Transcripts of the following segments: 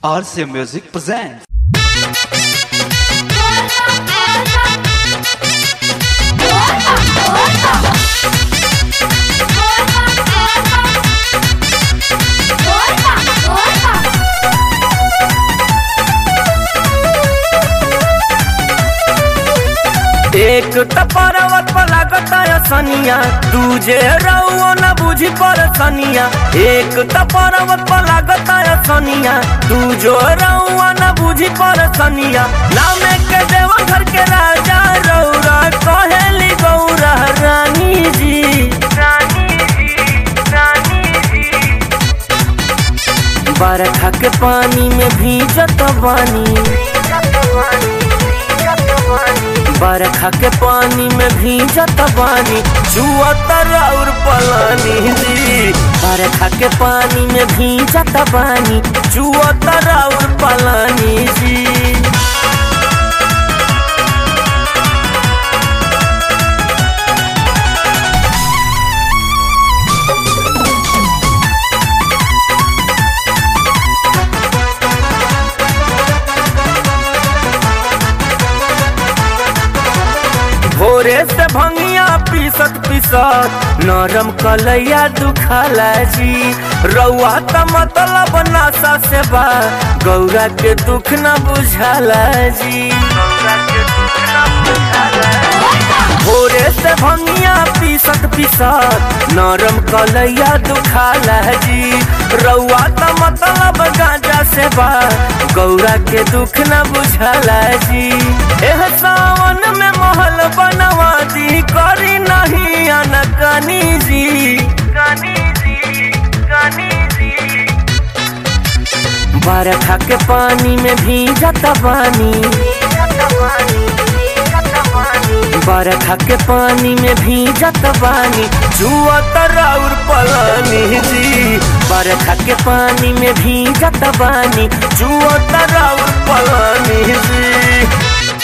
RCA Music presents. एक त पर्वत पर लागता है सनिया दूजे रउओ न बुझी पर सनिया एक त पर्वत पर लागता है सनिया दूजो रउओ न बुझी पर सनिया नामे के देवा घर के राजा रौरा कहेली गौरा रानी जी रानी जी रानी जी बरखा के पानी में भीजत बानी बरखा के पानी में भीजत बानी जुअत और पलानी जी बरखा के पानी में भीजत बानी जुअत और पलानी जी भोरे से भंगिया पीसत पीसत नरम कलैया दुखाला जी रउआ त मतलब नासा से बा गौरा के दुख न बुझाला जी भोरे से भंगिया पीसत पीसत नरम कलैया दुखाला जी रउआ त मतलब गांजा से बा गौरा के दुख न बुझाला जी एह सावन में महल बनवा दी करी नहीं अनकनी जी कनी जी कनी जी बरखा के पानी में भीजत बानी बरखा के पानी में भीजत बानी जुअत और पलानी जी बरखा के पानी में भीजत बानी जुअत और पलानी जी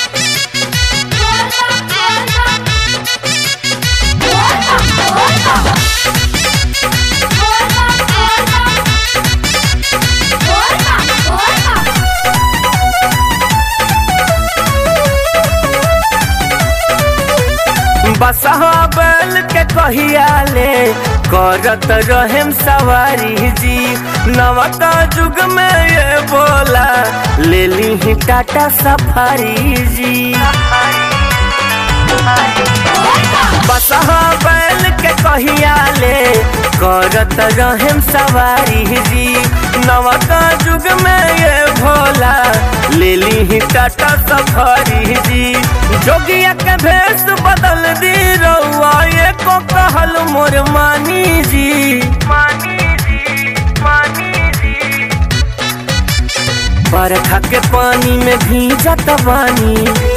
बसहा बैल के कहिया ले करत रहेम सवारी जी नवका युग में ये बोला ले ली ही टाटा सफारी जी बसहा बैल के कहिया ले करत रहेम सवारी जी नवका युग में ये भोला ले ली ही टाटा सफारी जी जोगिया के भेष बदल दी रउआ ये को कहल मोर मानी जी मानी जी मानी जी बरखा के पानी में भीजत बानी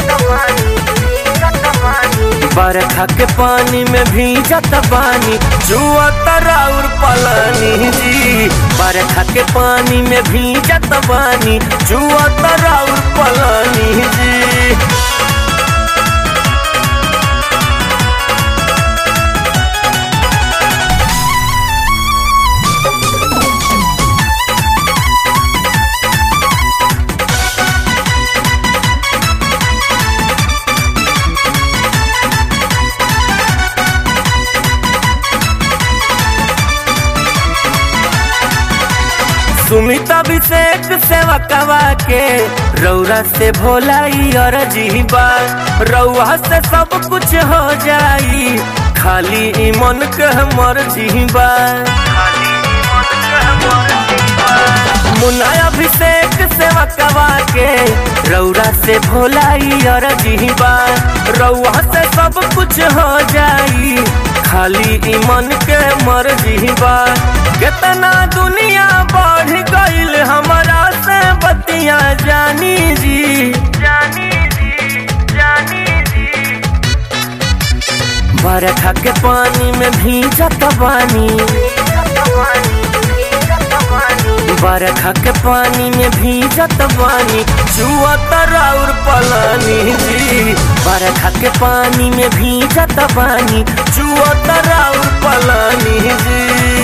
बरखा के पानी में भीजत बानी जुअत और पलानी जी बरखा के पानी में भीजत बानी जुअत और पलानी जी सुमित अभिषेक सेवा कवा के रौरा से भोला और जीवा रउआ से सब कुछ हो जाई खाली ई मन के मर जीवा मुन्ना अभिषेक सेवा कवा के रौरा से भोला और जीवा रउआ से सब कुछ हो जाई खाली ई मन के मर जीवा कितना दुनिया बढ़ गईल हमारा से बतिया जानी जी जानी जी जानी जी बरखा के पानी में भीजत बानी बरखा के पानी में भीजत बानी जुअत और पलानी जी बरखा के पानी में भीजत बानी जुअत और पलानी जी